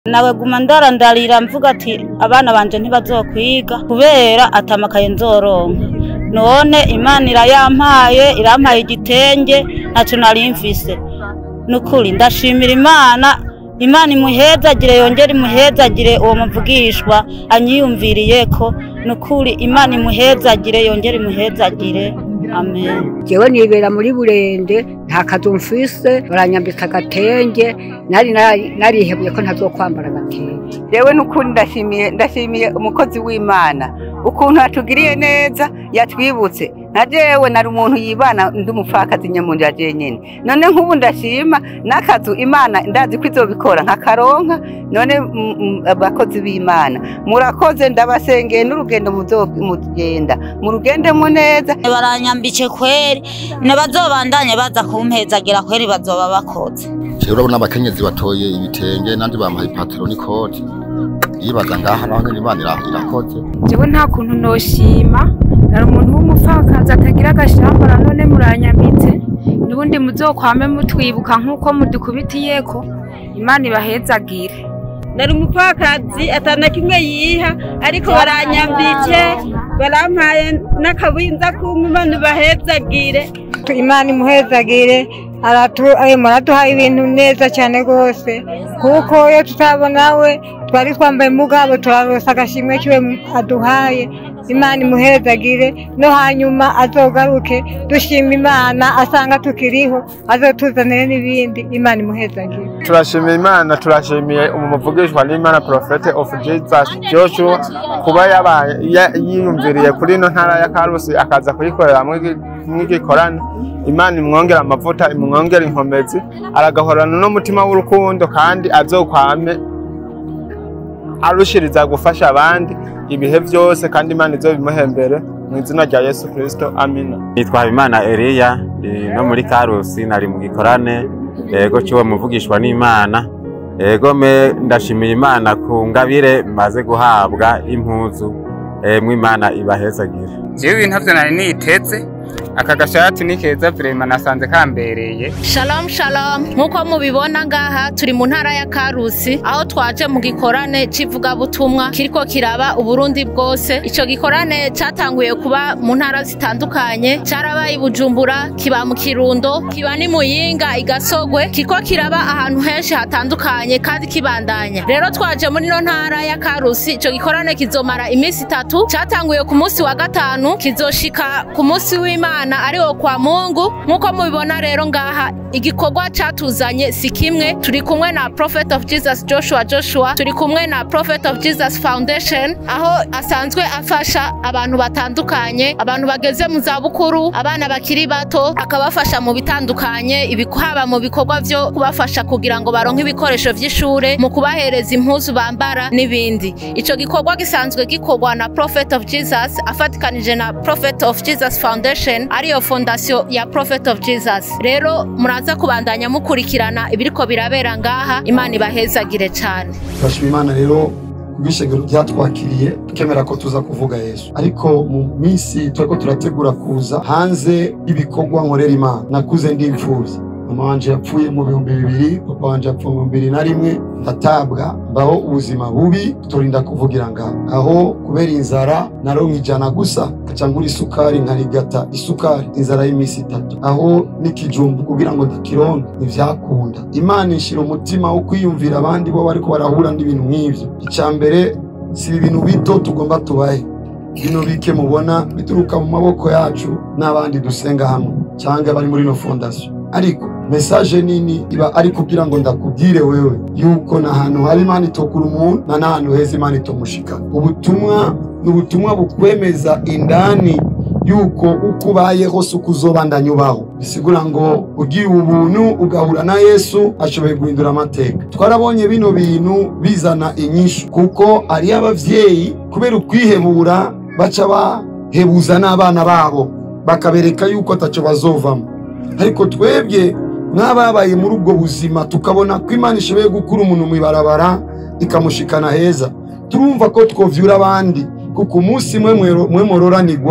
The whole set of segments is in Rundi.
nawe guma ndarandarira mvuga ati abana banje ntibazokwiga kubera atamakaye nzoronka none imana irayampaye irampaye igitenge ntaco nari mfise nukuri ndashimira imana imana imuhezagire yongere imuhezagire uwo muvugishwa anyiyumviriyeko nukuri imana imuhezagire yongere imuhezagire amen jewe nibera muri burende nta kazu mfise baranyambika agatenge nari nari- narihebuye ko ntazokwambara agatenge yewe n'ukuri ndashimiye ndashimiye umukozi w'imana ukuntu yatugiriye neza yatwibutse na jewe nari umuntu yibana ndi umupfakazi nyamundi ya jenyine none nk'ubu ndashima n'akazu imana ndazi ko izobikora nkakaronka none mm, mm, abakozi b'imana murakoze ndabasengeye n'urugendo muzo- mugenda murugendemo neza baranyambike kweri ntibazobandanye baza kumpezagira kweri bazoba bakoze jewe urabona abakenyezi batoye ibitenge nandi bampaye ipataro n'ikoti yibaza ngaha naho nyene imana ira- irakoze jewe nta kuntu noshima nari umuntu w'umupfakazi atagira agashambara none muranyambitse n'ubundi muzokwame mutwibuka nk'uko mudukubitiyeko imana ibahezagire nari umupfakazi atana kimwe yiha ariko baranyambike barampaye n'akabinza kumwe imana ibahezagire imana imuhezagire aratu- ayo muraduha ibintu neza cyane rwose kuko iyo tutabona we twari twambaye mugabo turarosa agashimwe kiwe aduhaye imana imuhezagire no hanyuma azogaruke dushima imana asanga tukiriho azotuzanire n'ibindi imana imuhezagire turashimiye imana turashimiye umuvugishwa n'imana porofete ofu jesus joshua kuba yabaye ya- yiyumviriye kuri ino ntara ya karusi akaza kuyikorera mw'igikorane imana imwongera amavuta imwongera inkomezi aragahorana n'umutima w'urukundo kandi azokwame arushiriza gufasha abandi ibihe byose kandi imana izobimuhembere mu izina rya yesu kirisito amina nitwa Habimana Eliya ndi no muri Karusi nari mu gikorane yego cyuwo muvugishwa n'Imana yego me ndashimiye Imana ku ngabire maze guhabwa impuzu emwe Imana ibahezagire jewe ibintu ntavyo nari niteze aka gashati ni keza vrema nasanze kambereye Shalom shalom nk'uko mubibona ngaha turi mu ntara ya Karusi aho twaje mu gikorane c'ivugabutumwa kiriko kiraba uburundi bwose ico gikorane catanguye kuba mu ntara zitandukanye carabaye i Bujumbura kiba mu Kirundo kiba ni Muyinga igasogwe kiriko kiraba ahantu henshi hatandukanye kandi kibandanya rero twaje muri no ntara ya Karusi ico gikorane kizomara iminsi itatu catanguye ku munsi wa gatanu kizoshika ku munsi w'Imana ariwo kwa Mungu nk'uko mubibona rero ngaha igikorwa catuzanye si kimwe turi kumwe na Prophet of Jesus Joshua Joshua turi kumwe na Prophet of Jesus Foundation aho asanzwe afasha abantu batandukanye abantu bageze mu za bukuru abana bakiri bato akabafasha mu bitandukanye ibiku- haba mu bikorwa vyo kubafasha kugira ngo baronke ibikoresho vy'ishure mu kubahereza impuzu bambara n'ibindi ico gikorwa gisanzwe gikorwa na Prophet of Jesus afatikanije na Prophet of Jesus Foundation ariyo fondation ya Prophet of Jesus rero muraza kubandanya mukurikirana ibiriko birabera ngaha imana ibahezagire cyane turashima imana rero kubw'ishengero ryatwakiriye tukemera ko tuza kuvuga yesu ariko mu minsi turiko turategura kuza hanze y'ibikorwa nkorera imana nakuze ndi imfuvyi mama wanje yapfuye mu bihumbi bibiri papa wanje yapfuye mu bihumbi bibiri na rimwe ndatabwa mbaho ubuzima bubi turinda kuvugira ngaho aho kubera inzara naronka ijana gusa kaca ngura isukari nkarigata isukari inzara y'iminsi itatu aho n'ikijumbu kugira ngo ndakironke ntivyakunda imana inshira umutima wo kwiyumvira abandi bo bariko barahura n'ibintu nk'ivyo icya mbere si ibintu bito tugomba tubahe bino bike mubona bituruka mu maboko yacu n'abandi dusenga hamwe cyangwa bari muri ino fondasiyo ariko mesaje nini iba ari kugira ngo ndakubwire wewe yuko n'ahantu hari imana itokura umuntu na n'ahantu heza imana itomushikana ubutumwa ni ubutumwa bukwemeza indani yuko uko ubayeho si uko uzobandanya ubaho bisigura ngo ugiye ubuntu ugahura na yesu ashoboye guhindura amateka twarabonye bino bintu bizana inyishu kuko hariyo abavyeyi kubera ukwihebura baca bahebuza n'abana babo bakabereka yuko ataco bazovamo ariko twebwe mwababaye muri ubwo buzima tukabona ko imana ishoboye gukura umuntu mu ibarabara ikamushikana heza turumva ko twovyura abandi kuko umunsi mwe mwero- mwe mororanirwa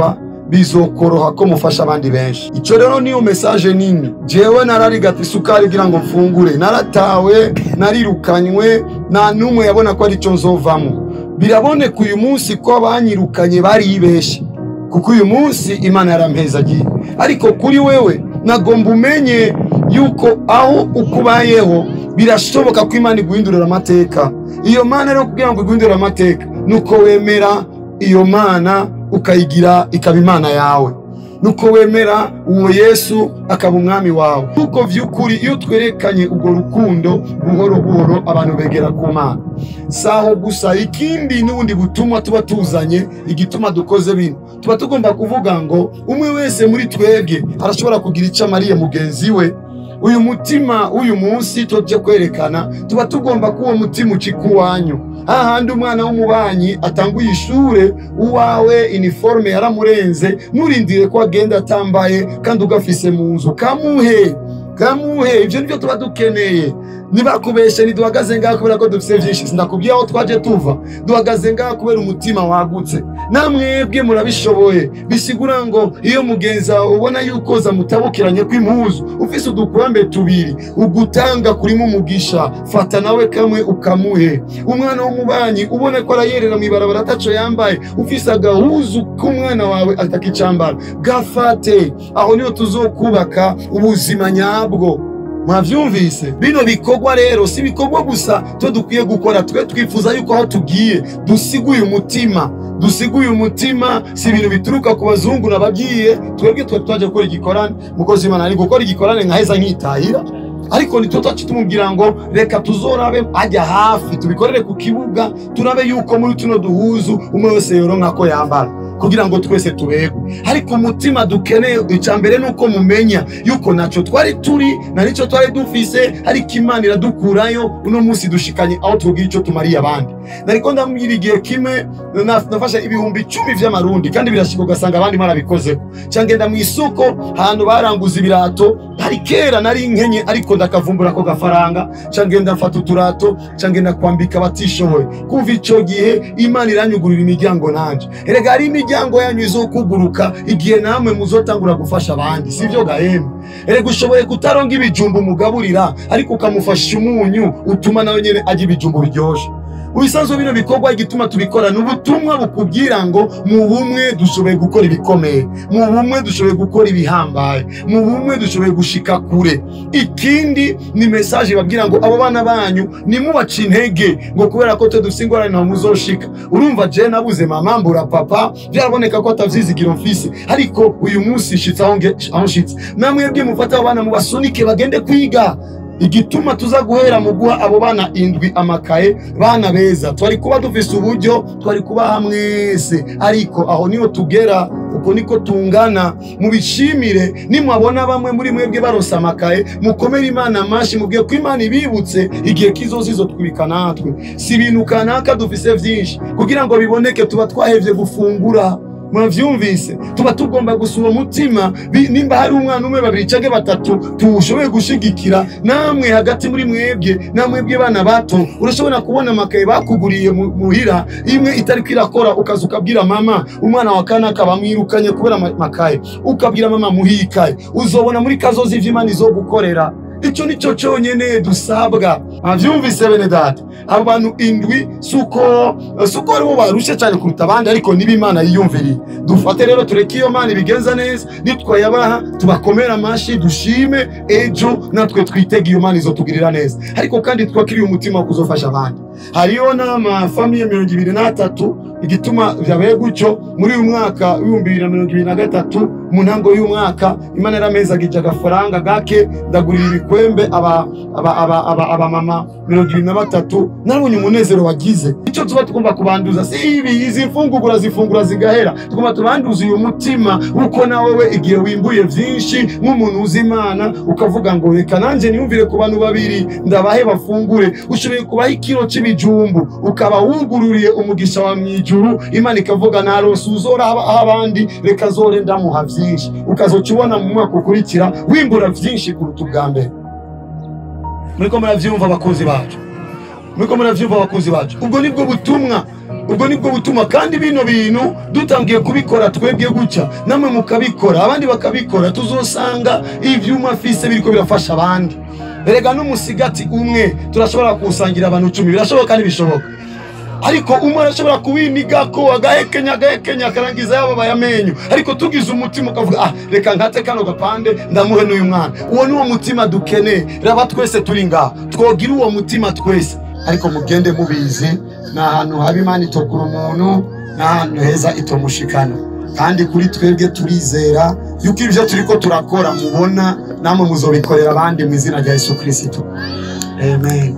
bizokoroha ko mufasha abandi benshi icyo rero niyo mesaje nini jewe nararigata isukari kugira ngo mfungure naratawe narirukanywe nta n'umwe yabona ko aricyo nzovamo biraboneka uyu munsi ko abanyirukanye baribeshe kuko uyu munsi imana yarampezagiye ariko kuri wewe nagomba umenye yuko aho ukubayeho birashoboka ko imana iguhindurira amateka iyo mana rero kugira ngo iguhindurire amateka nuko wemera iyo mana ukayigira ikaba imana yawe nuko wemera uwo yesu akaba umwami wawe kuko vy'ukuri iyo twerekanye urwo rukundo buhoro buhoro abantu begera ku mana saho gusa ikindi n'ubundi butumwa tuba tuzanye igituma dukoze bino tuba tugomba kuvuga ngo umwe wese muri twebwe arashobora kugira icyo amariye mugenzi we uyu mutima w'uyu munsi tujye kwerekana tuba tugomba ko uwo mutima ucika uwanyu hahandi umwana w'umubanyi atanguye ishure uwawe iniforume yaramurenze nturindire ko agenda atambaye kandi ugafise mu nzu kamuhe kamuhe ibyo nibyo tuba dukeneye ntibakubeshe ntiduhagaze ngaha kubera ko dufite byinshi sinakubwiye aho twaje tuva duhagaze ngaha kubera umutima wagutse namwebwe murabishoboye bisigura ngo iyo mugenzi wawe ubona yuko zamutabukiranye kw'impuzu ufise udukurambe tubiri ugutanga kurimo umugisha fata nawe kamwe ukamuhe umwana w'umubanyi ubona ko arayerera mu ibarabara ataco yambaye ufise agahuzu k'umwana wawe atakicambara gafate aho niho tuzokubaka ubuzima nyabwo mwavyumvise bino bikorwa rero si ibikorwa gusa twe dukwiye gukora twe twifuza yuko aho tugiye dusiguye umutima dusiguye umutima si ibintu bituruka ku bazungu nabagiye twebwe twe twaje gukora igikorane mukozi imana ari gukora igikorane nkaheza nkitahira ariko nitwo twacu tumubwira ngo reka tuzorabe ajya hafi tubikorere ku kibuga turabe yuko muri tuno duhuzu umwe wese yoronka ko yambara kugira ngo twese tubegwe ariko umutima dukeneye icya mbere ni uko mumenya yuko ntacyo twari turi na nicyo twari dufise ariko imana iradukurayo uno munsi dushikanye aho tubwira icyo tumariye abandi nariko ndambwira igihe kimwe na- nafashe ibihumbi icumi vy'amarundi kandi birashika ugasanga abandi marabikozeho ca ngenda mu isoko ahantu baranguza ibirato hari kera nari nkenye ariko ndakavumbura ako gafaranga ca ngenda mfata uturato ca ngenda kwambika abatishoboye kuva ico gihe imana iranyugurira imiryango nanje erega hari imiryango yanyu izokuguruka igihe namwe muzotangura gufasha abandi sivyo gahembe erega ushoboye kutaronga ibijumba umugaburira ariko ukamufasha umunyu utuma nawe nyene ajya ibijumba biryoshe ubisanzwe bino bikorwa igituma tubikora ni ubutumwa bukubwira ngo mu bumwe dushoboye gukora ibikomeye mu bumwe dushoboye gukora ibihambaye mu bumwe dushoboye gushika kure ikindi ni mesaje babwira ngo abo bana banyu nimubace intege ngo kubera ko twe dufite ingorane ntaho muzoshika urumva je nabuze mama mbura papa byaraboneka ko atavyizigiro mfise ariko uyu munsi nshitse aho nge- aho nshitse namwebwe mufate abo bana mubasunike bagende kwiga igituma tuza guhera mu guha abo bana indwi amakaye bana beza twari kuba dufise uburyo twari kubaha mwese ariko aho niho tugera uko niko tungana mubishimire nimwabona bamwe muri mwebwe baronse amakaye mukomere imana amashi mubwiye ko imana ibibutse igihe kizoza izotwibika natwe si ibintu kanaka dufise vyinshi kugira ngo biboneke tuba twahevye gufungura mwavyumvise tuba tugomba gusura umutima bi- nimba hari umwana umwe babiri canke batatu tuwushoboye gushigikira namwe hagati muri mwebwe namwebwe bana bato urashobora kubona amakaye bakuguriye mu- muhira imwe itariko irakora ukaza ukabwira mama umwana wa kana akaba mwirukanye kubera ama- amakaye ukabwira mama muhikaye uzobona muri kazozi ivy'imana izogukorera ico nico conyene dusabwa avyumvise bene data abo bantu indwi suko suko aribo barushe cyane kuruta abandi ariko niba imana yiyumviriye dufate rero tureke iyo mana ibigenza neza nitwayabaha tubakomere amashi dushime ejo natwe twitege iyo mana izotugirira neza ariko kandi twakiriye umutima wo kuzofasha abandi hariyo n'amafamiye mirongo ibiri n'atatu igituma vyabaye gutyo muri uyu mwaka w'ibihumbi bibiri na mirongo ibiri na gatatu mu ntango y'umwaka imana yaramezagije agafaranga gake ndagurira ibikwembe aba aba aba aba abamama mirongo ibiri na batatu narabonye umunezero wagize icyo tuba tugomba kubanduza si ibi izi mfungugura zifungura zigahera tugomba tubanduza uyu mutima uko nawe we igihe wimbuye vyinshi nk'umuntu uzi imana ukavuga ngo reka nanjye niyumvire ku bantu babiri ndabahe bafungure ushoboye kubaha ikiro c'ibijumbu ukaba wugururiye umugisha wa mwijuru imana ikavuga narose uzora aho abandi reka zore ndamuha vyinshi ukazoca ubona mu mwaka ukurikira wimbura vyinshi kuruta ubwa mbere muriko muravyumva abakozi bacu muriko muravyumva abakozi bacu ubwo nibwo butumwa ubwo nibwo butuma kandi bino bintu dutangiye kubikora twebwe gutya namwe mukabikora abandi bakabikora tuzosanga ivyuma fise biriko birafasha abandi erega n'umusigati umwe turashobora kuwusangira abantu icumi birashoboka kandi bishoboka ariko umwe arashobora kuwinigako agahekenya agahekenya akarangiza yababaye amenyo ariko tugize umutima ukavuga ah reka nkate kano gapande ndamuhe n'uyu mwana uwo ni wo mutima dukeneye raba twese turi ngaha twogira uwo mutima twese ariko mugende mubizi ni ahantu haba imana itokura umuntu ni ahantu heza itomushikana kandi kuri twebwe turizera yuko ibyo turiko turakora mubona namwe muzobikorera abandi mu izina rya yesu kirisito amen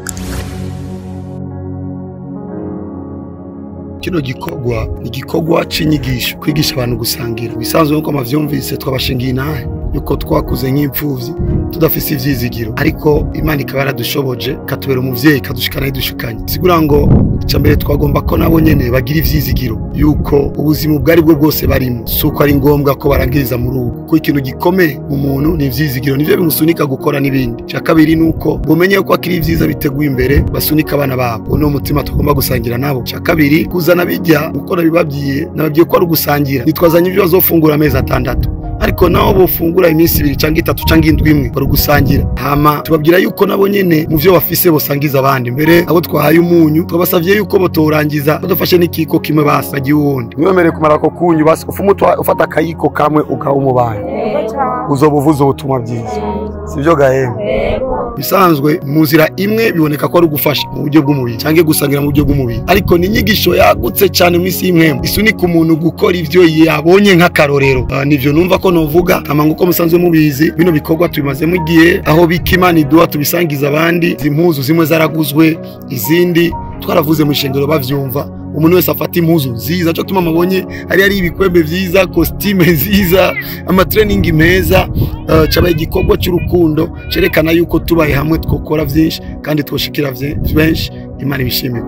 kino gikorwa ni igikorwa c'inyigisho kwigisha abantu gusangira bisanzwe nk'uko mavyumvise twabashingiye inahe yuko twakuze nk'imfuvyi tudafise ivyizigiro ariko imana ikaba yaradushoboje ikatubera umuvyeyi ikadushikana yidushikanye sigura ngo icya mbere twagomba ko nabo nyene bagira ivyizigiro yuko ubuzima ubwo ari bwo bwose barimo si uko ari ngombwa ko barangiriza muri ubu kuko ikintu gikomeye mu muntu ni ivyizigiro nivyo bimusunika gukora n'ibindi icya kabiri ni uko bumenye ko akiri ivyiza biteguye imbere basunika abana babo uwo ni umutima tugomba gusangira nabo icya kabiri kuzana bijya uko nabibabwiye nababwiye ko ari ugusangira nitwazanye ibyo bazofungura amezi atandatu ariko nabo bofungura iminsi ibiri cyangwa itatu cyangwa indwi imwe bari gusangira hama tubabwira yuko nabo nyene mu vyo bafise bosangiza abandi mbere abo twahaye umunyu twabasavye yuko botorangiza badafashe n'ikiko kimwe basi bagiye uwundi mwemereye kumara ako kunyu basi ufuma ufata akayiko kamwe ukaha umubanyi uzoba uvuze ubutumwa bwiza sivyo gahembe bisanzwe mu nzira imwe biboneka ko ari ugufasha mu buryo bw'umubiri cyangwa gusangira mu buryo bw'umubiri ariko ni inyigisho yagutse cyane mu isi y'imwemwe isunika umuntu gukora ivyo yabonye nk'akarorero uh, nivyo numva ko novuga ama nguko musanzwe mubizi bino bikorwa tubimazemo igihe aho bika imana iduha tubisangiza abandi izi mpuzu zimwe zaraguzwe izindi twaravuze mu ishengero bavyumva umuntu wese afata impuzu nziza cyo tuma mabonye hari hari ibikwembe vyiza costume nziza amatraining meza uh, cabaye igikorwa cy'urukundo cerekana yuko tubaye hamwe twokora vyinshi kandi twoshikira benshi imana ibishimire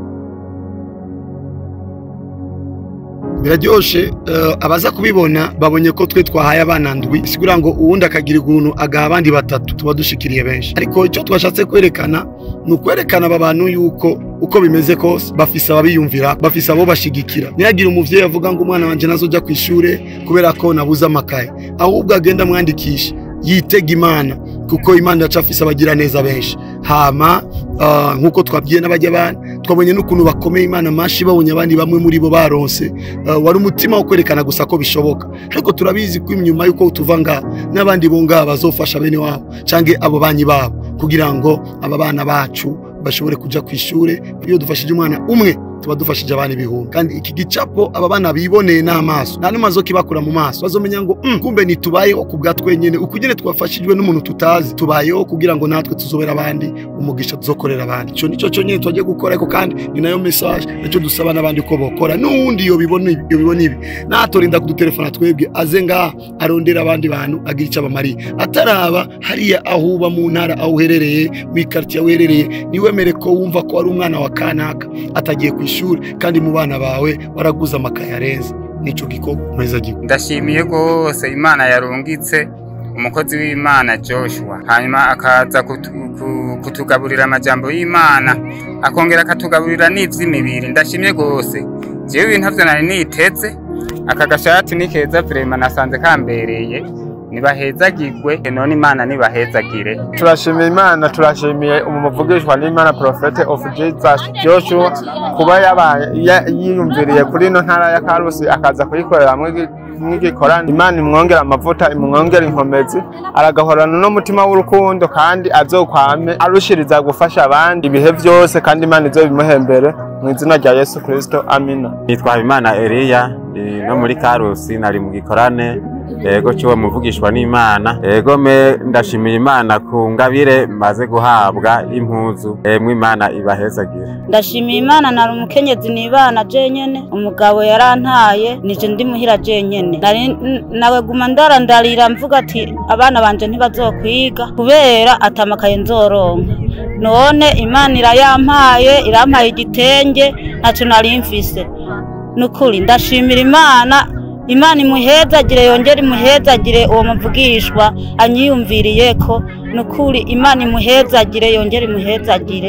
biraryoshe uh, abaza kubibona babonye ko twe twahaye abana ndwi sigura ngo uwundi akagira ukuntu agaha abandi batatu tuba dushikiriye benshi ariko icyo twashatse kwerekana ni ukwerekana aba bantu yuko uko bimeze kose bafise ababiyumvira bafise abo bashigikira ntihagire umuvyeyi avuga ngo umwana wanje nazoja ku ishure kubera ko nabuze amakaye ahubwo agenda amwandikisha yitega imana kuko imana iracafise abagira neza benshi hama uh, nk'uko twabwiye n'abajya abana twabonye n'ukuntu bakomeye imana mashi babonye abandi bamwe muri bo baronse uh, wari umutima wo kwerekana gusa ko bishoboka ariko turabizi ko inyuma y'uko tuva ngaha n'abandi bo ngaha bazofasha bene wabo canke abo banyi babo kugira ngo aba bana bacu bashobore kuja ku ishure iyo dufashije umwana umwe tuba dufashije abana ibihumbi kandi iki gicapo aba bana biboneye n'amaso nta n'umazo kibakura mu maso bazomenya ngo mm, kumbe ntitubayeho ku bwa twenyene uko nyene twafashijwe n'umuntu tutazi tubayeho kugira ngo natwe tuzobera abandi umugisha tuzokorera abandi ico nico cyo nyene twagiye gukora ariko kandi ni nayo message nicyo dusaba n'abandi ko bokora n'uwundi yo bibona ibi yo bibona ibi natorinda kudutelefona twebwe aze ngaha arondera abandi bantu agira icyo abamariye ataraba hariya aho uba mu ntara aho uherereye mu ikartiye aho uherereye niwemere ko wumva ko ari umwana wa kanaka atagiye ku ishuri kandi mu bana bawe waraguze amakaye arenze nico gikorwa meza gikorwa ndashimiye rwose imana yarungitse umukozi w'imana joshua hanyuma akaza kutu- ku- kutugaburira amajambo y'imana akongera akatugaburira n'ivy'imibiri ndashimye rwose jewe ibintu vyo nari niteze aka gashati ni keza vrema nasanze kambereye nibahezagirwe none imana nibahezagire turashimiye imana turashimiye umuvugishwa n'imana profete of jesus joshua kuba yabaye ya- yiyumviriye kuri ino ntara ya karusi akaza kuyikorera mw'igikorani imana imwongera amavuta imwongera inkomezi aragahorana n'umutima w'urukundo kandi azokwame arushiriza gufasha abandi ibihe byose kandi imana izobimuhembere mu izina rya yesu kirisito amina nitwa Habimana Eliya ndi no muri Karusi nari mu gikorane yego cyuwo muvugishwa n'Imana yego me ndashimiye Imana ku ngabire maze guhabwa impuzu emwe Imana ibahezagire ndashimiye imana nari umukenyezi nibana jenyene umugabo yarantaye nije ndi muhira jenyene nari n- nawe guma ndarandarira mvuga ati abana banje ntibazokwiga kubera atamakaye nzoronka none imana irayampaye irampaye igitenge ntaco nari mfise nukuri ndashimira imana imana imuhezagire yongere imuhezagire uwo muvugishwa anyiyumviriyeko nukuri imana imuhezagire yongere imuhezagire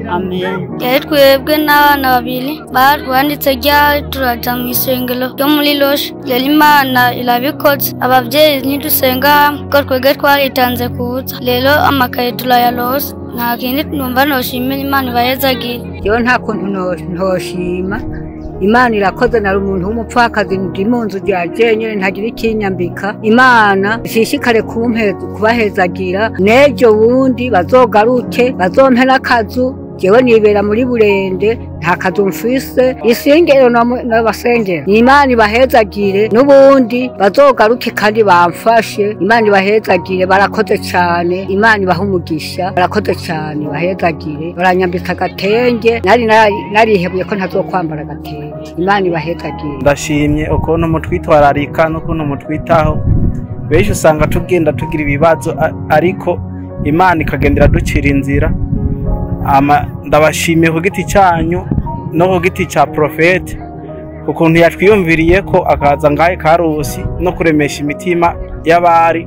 amen yari twebwe n'abana babiri banditse ryari turaja mu isengero ryo muri loshe yari imana irabikoze abavyeyi ntidusenga hamwe ko twebwe twaritanze kuza rero amakaye turayarose nta kindi numva noshimira imana ibahezagira yewe nta kuntu no- ntoshima imana irakoze nari umuntu w'umupfakazi ndi mu nzu rya jenyine ntagira ikinyambika imana ishishikare kumpe- kubahezagira n'ejo bundi bazogaruke bazompe n'akazu jewe nibera muri burende nta kazu mfise isengero namu- n'abasengero ni imana ibahezagire n'ubundi bazogaruke kandi bamfashe imana ibahezagire barakoze cyane imana ibaha umugisha barakoze cyane bahezagire baranyambitse agatenge nari nari- narihebuye ko ntazokwambara agatenge imana ibahezagire ndashimye ukuntu mutwitwararika n'ukuntu mutwitaho benshi usanga tugenda tugira ibibazo a- ariko imana ikagendera ducira inzira Ama- ndabashimiye ku giti cyanyu no ku giti cya porofete ukuntu yatwiyumviriye ko akaza ngahe karusi no kuremesha imitima y'abari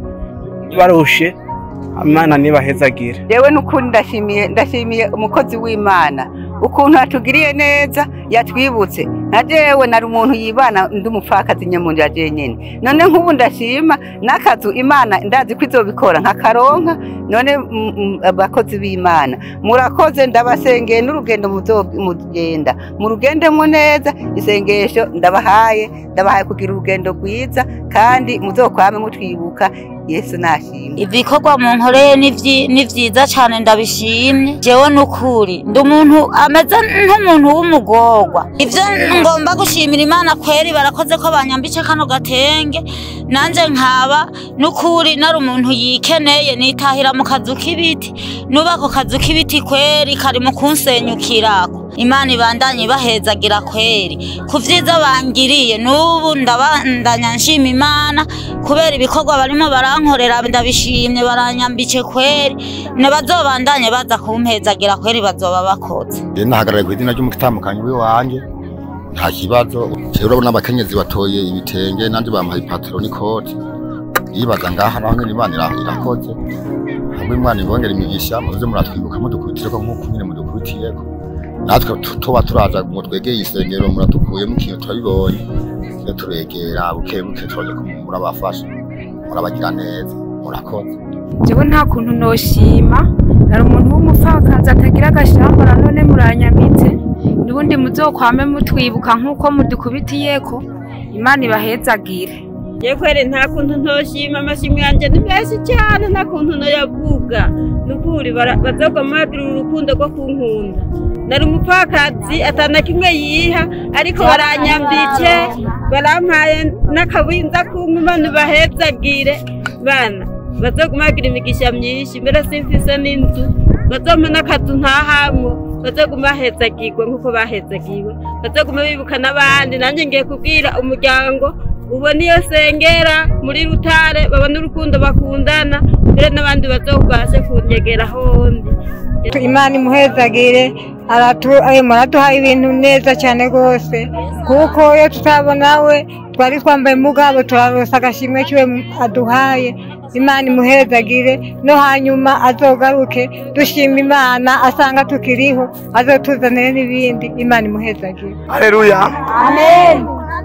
barushe imana ntibahezagire yewe n'ukuri ndashimiye ndashimiye umukozi w'imana ukuntu yatugiriye neza yatwibutse na jewe nari umuntu yibana ndi umupfakazi nyamuntu ya jenyine none nk'ubu ndashima n'akazu imana ndazi ko izobikora nkakaronka none mm, mm, abakozi b'imana murakoze ndabasengeye n'urugendo muzo- mugenda murugendemo neza isengesho ndabahaye ndabahaye kugira urugendo rwiza kandi muzokwame mutwibuka yesu nashimwe ibikorwa mu nkoreye ni vyi- ni vyiza cane ndabishimye jewe n'ukuri ndi umuntu ameze nk'umuntu w'umugorwa ivyo ngomba gushimira imana kweri barakoze ko banyambitse kano gatenge nanje nkaba n'ukuri nari umuntu yikeneye nitahira mu kazu k'ibiti nuba ako kazu k'ibiti kweri kari mu kunsenyukirako imana ibandanye ibahezagira kweri ku vyiza bangiriye n'ubu ndabandanya nshima imana kubera ibikorwa barimo barankorera ndabishimye baranyambike kweri ntibazobandanye baza kumpezagira kweri bazoba bakoze rero nahagarariye ku izina ry'umutamukanyi w'iwanjye nta kibazo rero urabona abakenyezi batoye ibitenge nandi bampaye ipataro n'ikoti yibaza ngaha naho nyine imana ira- irakoze hamwe imana ibongera imigisha muze muratwibuka mudukubitireko nk'uko nyine mudukubitireko natwe tu- tuba turaza ngo twegeye isengero muratukuyemo ikintu turabibonye iyo turegera buke buke turaje murabafasha murabagira neza murakoze jewe nta kuntu noshima nari umuntu w'umupfakazi atagira agashambara none muranyamitse n'ubundi muzokwame mutwibuka nk'uko mudukubitiyeko imana ibahezagire yekwere nta kuntu ntoshima amashimwe yanjye ni menshi cyane nta kuntu ntoyavuga ni ukuri bara- bazogoma bagira urukundo rwo kunkunda nari umupfakazi atana kimwe yiha ariko baranyambike barampaye n'akabinza kumwe imana ibahezagire bana bazoguma bagira imigisha myinshi mbere simfise n'inzu bazompa n'akazu ntahamwe bazoguma bahezagirwa nk'uko bahezagiwe bazoguma bibuka n'abandi nanjye ngiye kubwira umuryango ubona iyo sengera muri rutare babona urukundo bakundana mbere n'abandi bazobashe kunyegera hondi imana imuhezagire aratu- ayo muraduhaye ibintu neza cyane rwose kuko iyo tutabona we twari twambaye mugabo turarosa agashimwe kiwe aduhaye imana imuhezagire no hanyuma azogaruke dushima imana asanga tukiriho azotuzanire n'ibindi imana imuhezagire Haleluya. amen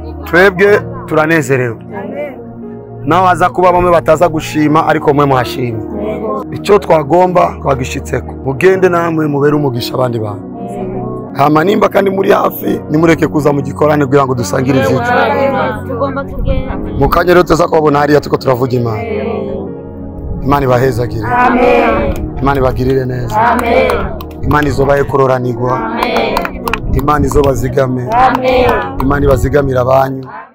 Twebwe turanezerewe. Naho haza kuba bamwe bataza gushima ariko mwe muhashimye. Icyo twagomba twagishitseko. Mugende namwe mubere umugisha abandi bantu. Hama nimba kandi muri hafi nimureke kuza mu gikorane kugira ngo dusangire ivyitso. tugomba kugenda Mu kanya rero tuza kubabona hariya tuko turavuga Imana. Imana ibahezagire. Imana ibagirire neza. Imana izobahe kuroranirwa. Imana izobazigame. Imana ibazigamira abanyu.